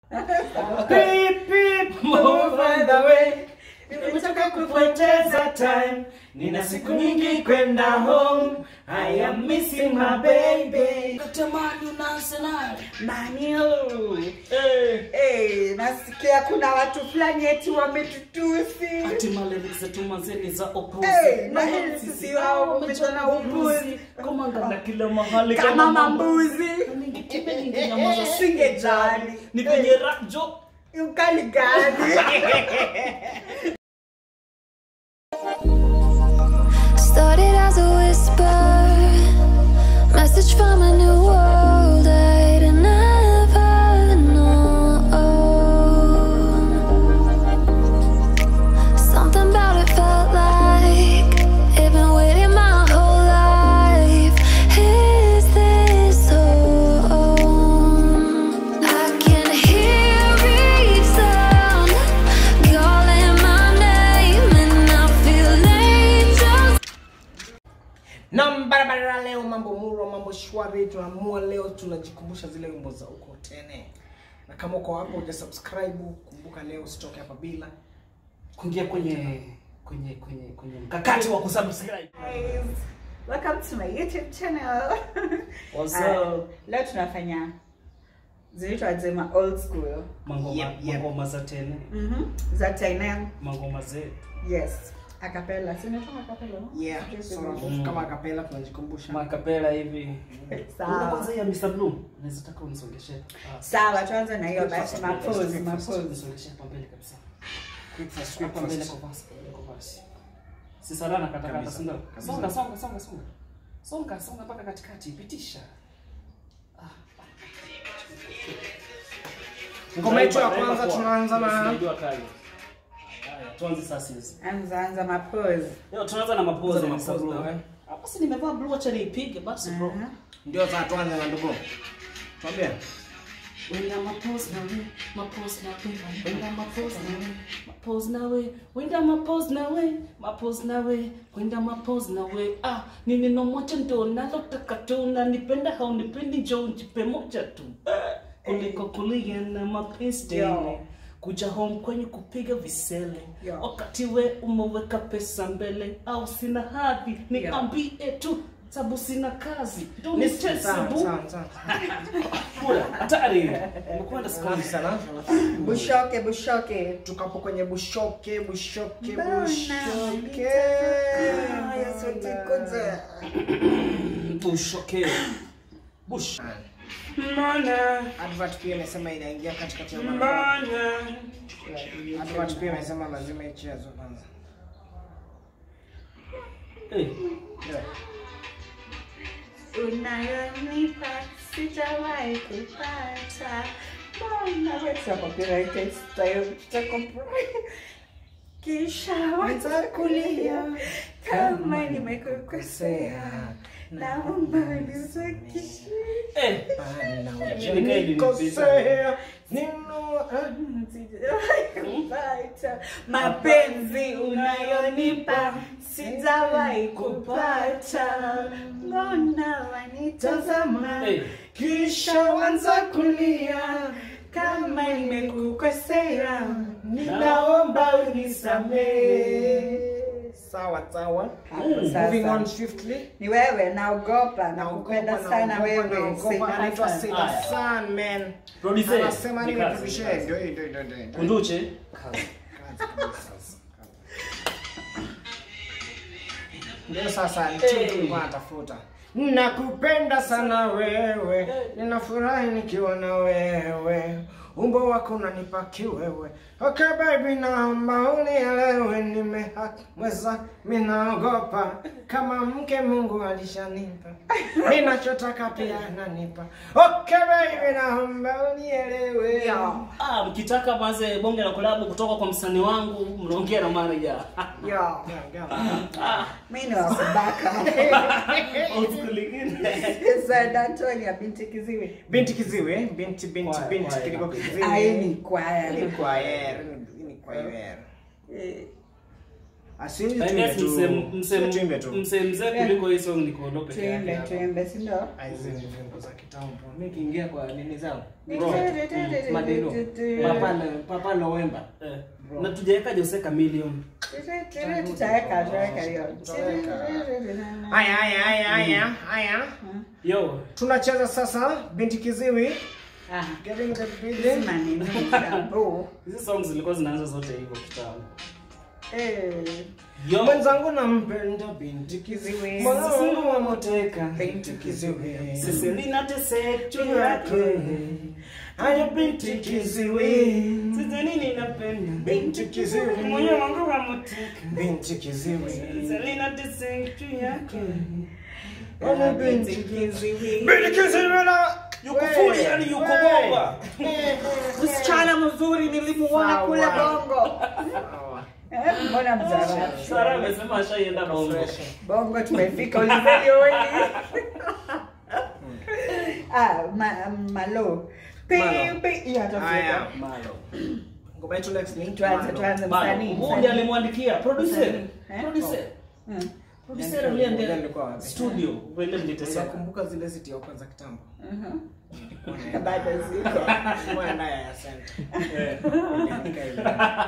Beep, beep, move on the way. Nimechoka kupoteza time. Nina siku nyingi kwenda home. I am missing my baby. Katamani una Arsenal. Manio. Eh. Hey, nasikia kuna watu fulani eti wametutusi. Ati lyrics zetu mazeni za upuzi. Eh, na hili sisi wao wamejana upuzi. Komanga na kila mahali Kama mambuzi. Ningekime ningenyamaza Singejali. Ni kwenye rap jo. Ukali gani? Started as a whisper, message from a new world I'd never known. Something about it felt like it'd been waiting my whole life. Is this home? I can hear each sound calling my name, and I feel angels. Nam barabara leo, mambo murwa, mambo shwari. Tunaamua leo tunajikumbusha zile wimbo za uko tene, na kama uko hapo uja subscribe, kumbuka leo usitoke hapa bila Kuingia kwenye kwenye kwenye kwenye mkakati wa kusubscribe. Guys, welcome to my YouTube channel. What's Ah, up? Leo tunafanya zinaitwa zema old school. Mangoma Yep, yep. mangoma za tene, Mhm. Za China. mangoma zetu. Yes. Acapella. Si inaitwa acapella? no? yeah, Sijui sort of, sijui. kama kapela tunajikumbusha. Makapela hivi. Una Sawa. kwanza ya Mr. Bloom. Naweza taka unisongeshe. Ah, Sawa, tuanze na hiyo basi mapozi, mapozi. Unisongeshe hapa mbele kabisa. Quick fast, quick Hapa mbele fast. kwa basi, mbele kwa basi. Si sana na kata kata Kabisa, sindio? kabisa. Songa songa songa songa. Songa songa mpaka katikati, pitisha. Ngoma yetu ya kwanza tunaanza na Unajua kali. Haya, tuanze sasa hizi. Anza anza mapozi. Leo tunaanza na mapozi Tuanze ya na Mr. mapozi, Blue. na we. Ah, Basi nimevaa blue acha niipige basi bro. Mhm. ndio za tuanze na ndugu. Tuambie. Winda mapose na we, mapose na we, winda mapose na we, mapose na we, winda mapose na we, mapose na we, winda mapose na we. Ah, ni neno moja ndo nalotaka tu, na nipenda haunipendi, njoo njipe moja tu. Eh, kuliko kulia na mapenzi tele. Yo. kuja home kwenye kupiga visele Yo. wakati we umeweka pesa mbele au sina hadhi niambie tu sabu sina kazi ndo nitese Sawa, bu sawa, sawa. Kula, hatari umekwenda Safi skuli sana. Bushoke, bushoke. Tukapo kwenye bushoke, bushoke, Mbona bushoke. Haya, sote kuja. bushoke bush Advert pia imesema inaingia katikati ya barabara. mana Advert pia imesema lazima ichezwe kwanza. Eh, Yeah. Unayonipa sijawahi kupata. Mbona wewe copyrighted style tutakopri- Kisha watakulia kama nimekukosea. Naomba nisakishe. eh, Nikosea, nino- kupata mapenzi unayonipa sijawahi kupata mbona wanitazama eh. kisha wanza kulia kama nimekukosea ninaomba unisamehe sawa sawa Hapo moving on sasa swiftly ni wewe naogopa Naogopa, nakupenda sana naogopa, wewe naogopa. Sema anaitwa sana. Sailor Haya. Sun, man Producer, anasema ni nini kazi, tuvishe ni kazi. ndio hii, ndio ndio ndio ndio. kunduche Kazi kabisa. Ndio sasa ni Hey. tulikuwa natafuta. Nakupenda sana wewe, ninafurahi nikiwa na wewe, umbo wako unanipa kiwewe. Okay baby, naomba unielewe, nimeweza, minaogopa kama mke Mungu alishanipa, ninachotaka pia ananipa. Okay baby, naomba unielewe. Yo, ah, mkitaka maze bonge la kolabu kutoka kwa msanii wangu mnaongea na manager yo. Yeah, yeah. mi ni wakubaka Old school ingine. Said Antonia binti kiziwi Binti kiziwi, binti binti Kwaya, binti kwaya. kiliko kiziwi. ai ni kwaya Ni kwaya, ni kwaya. Eh, Asiwe I tuimbe guess tu. mse- mse- Tuimbe tu. mse mzee kuliko hii song ni Kondo peke yake tuimbe hapa. tuimbe si ndio Ah, hizi ni vyombo za kitambo. Mimi kiingia kwa nini zangu? Ni Bro. tu- tu- tu- tu- tu- Madeno. tu- tu- Papa Papa November. Eh, na tujaweka Jose Chameleone. tutaweka tutaweka hiyo Haya haya haya haya haya. Yo, Tunacheza sasa binti kiziwi. Ah, Getting the beat. sema nini kitambo. hizi songs zilikuwa zinaanza zote hivyo kitambo. Eh, Yo, Mwenzangu nampenda binti kiziwi. Mwenzangu wamoteka. binti kiziwi. sisi linateseka juu yake. Haya binti kiziwi. Sisi nini napenda? Binti kiziwi. Moyo wangu wamoteka. Binti kiziwi. Sisi linateseka juu yake. Haya binti kiziwi. Binti kiziwi na Yuko fully yani yuko bomba. msichana mzuri nilimuona Sawa. kule bongo Eh, mbona mzara Sara amesema ashaienda bongo. bongo tumefika ulizeni wengi ah ma, malo Pi- Malo. pi- hiyo Haya. hatafika Malo. Ngoma yetu next ni tuanze tuanze Malo. msanii Huyu msanii. ndiye alimwandikia producer. Eh? Producer. Mm. Producer alienda Alikuwa wapi? studio. Wende mliteseka. Nakumbuka zile ziti ya kwanza kitambo. Mhm. bado ziko Mwana ya center. Eh. Iliandika hivi.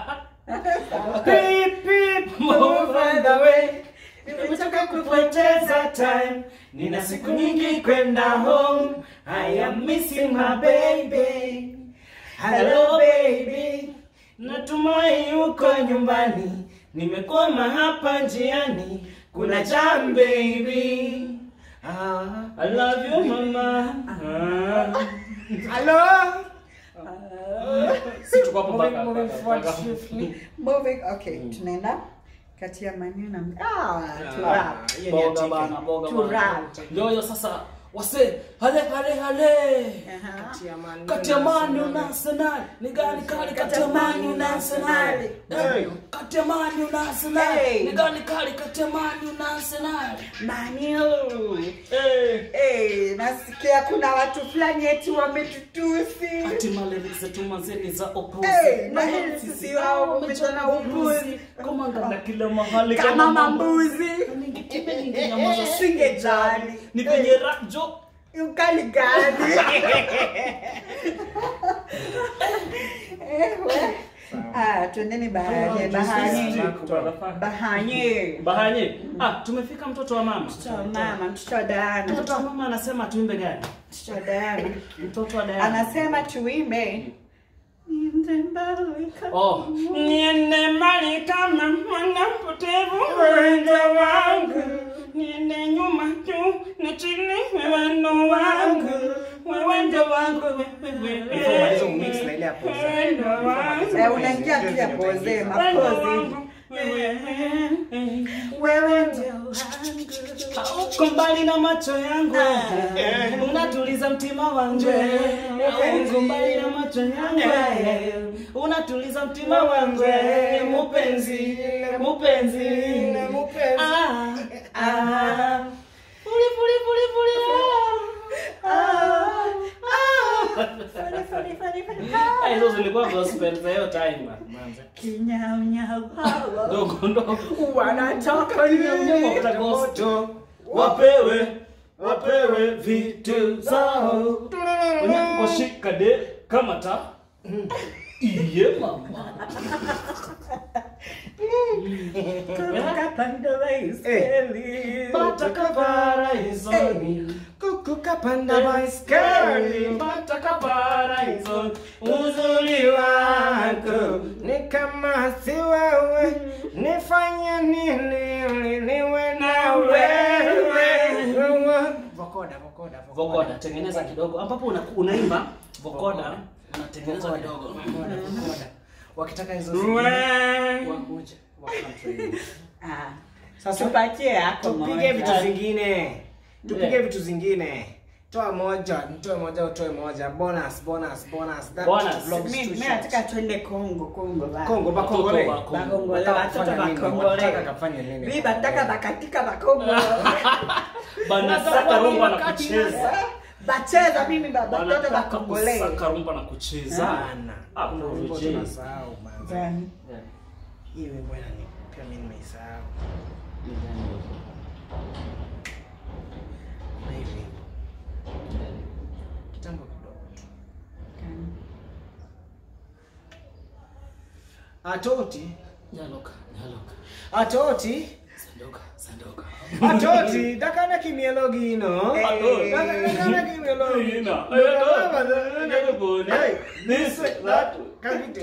Beep, beep, move on the way. Nimetoka kupoteza time. Nina siku nyingi kwenda home. I am missing my baby. Hello baby. Natumai yuko nyumbani. Nimekwama hapa njiani. Kuna jam baby. Ah. I love you mama. Ah. Hello. Si tuko hapo Moving- mpaka- moving mpaka- forward mpaka- swiftly. moving okay tunaenda kati ya maneno na ah to Ah, rap hiyo ni ya Boga chicken. bana, boga To bana. rap. Yoyo sasa wase hale hale hale. Aha. Kati ya Man U Kati ya na Man U Arsenal. na Arsenal ni gani kali? Kati Kati ya ya Man U na Arsenal. Hey. Eh, Kati ya Man U na Arsenal Hey. ni gani kali? Kati ya Man U na Arsenal. Manu. Eh. Eh, nasikia kuna watu fulani eti wametutusi. Ati malyrics zetu mazeni za opuzi. Eh, na hili sisi wao wamejana upuzi. Kama ngana kila mahali Kama mambuzi. Ningetipe ningenyamaza Singejali. Ni kwenye rap joke. Ukali gani? Eh, we. Ah, twendeni bahanye, bahanye. Bahanye. Bahanye. Ah, tumefika mtoto wa mama. Mtoto wa mama, mtoto wa Diana. Mtoto wa mama anasema tuimbe gani? Mtoto wa Diana. Mtoto wa Diana. Anasema tuimbe. Niende mbali kama- Oh, niende mbali kama mwana mpotevu wendo wangu, niende nyuma tu na chini wewendo wangu, wewendo wangu wewe Before maliza umix na ile ya pose. wendo wangu, Eh, unaingia tu ya poze, wendo mapozi. wangu wewe Wewe ndio Uko mbali na macho yangu, unatuliza mtima wangu. Uko mbali na macho yangu, unatuliza mtima wangu. Mupenzi, mupenzi, ah, ah. Puli, puli, puli, puli, ah, ah, ah. Ah, Hizo zilikuwa gospel za hiyo time manze. Kinyaunyau. Ndogo ndogo. Wanatoka Wakuta gospel. Wapewe, wapewe vitu zao. Washika de kama ta. Iye mama. Bataka paraizoni. Kuku kapanda baiskeli Bataka paraizoni. uzuri wako ni kama si wewe nifanye nini ili niwe na wewe vokoda vokoda Vokoda, tengeneza kidogo. Ambapo una, unaimba vokoda, unatengeneza Vokoda. kidogo. Vokoda, vokoda. wakitaka hizo Mwe. zingine wakuja wakamtrain. Ah, Sasa tupatie yako tupige moja. vitu zingine tupige Yeah. vitu zingine toa moja nitoe moja utoe moja bonus bonus bonus that Bonus. belongs Mi- to mi short. nataka twende Kongo, Kongo ba. Kongo bakongole Watoto wa Bakongole, Wataka watoto kufanya nini? bakongole. Wataka kafanye nini? Mi bataka bakatika bakongo. Banasaka rumba na kucheza. Bacheza mimi ba- batoto Wanataka bakongole. kusaka rumba na kucheza. Sana. Hapo Kuna wimbo vijay. tunasahau manze. Gani? Hii wimbo inanipea pia mimi nimeisahau. Ni gani hiyo? Na hivi kitambo kidogo tu. Atoti, Nyaloka, nyaloka. atoti, Sandoka, sandoka. atoti, dakana kimielo gino. Eh. Dakana kimielo gino. Hey, this way, that, kavite.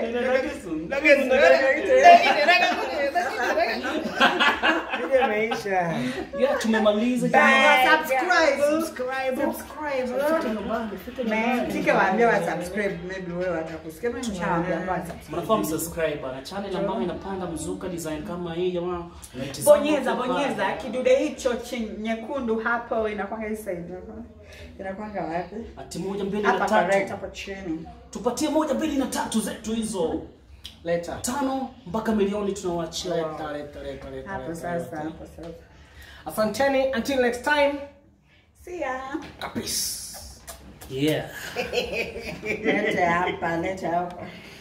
Video imeisha. Yeah, tumemaliza Bye. jamani. Subscribe. Subscribe. Subscribe. Man, tike waambia wa subscribe maybe wewe watakusikia mimi nishawaambia wa subscribe. Mnafahamu subscribe na channel ambayo inapanda mzuka design kama hii jamaa. Unaitizama Bonyeza kwa bonyeza pale. kidude hicho chini nyekundu hapo inakwanga hii side hapo. Inakwanga wapi? Ati moja mbili na Hapa correct tatu. hapo chini. Tupatie moja mbili na tatu zetu hizo. Leta. Tano mpaka milioni tunawaachia. Leta, leta, leta, leta, Hapo leta, sasa, leta. hapo sasa. Asanteni, until next time. See ya. Peace. Yeah. Lete hapa, lete hapa.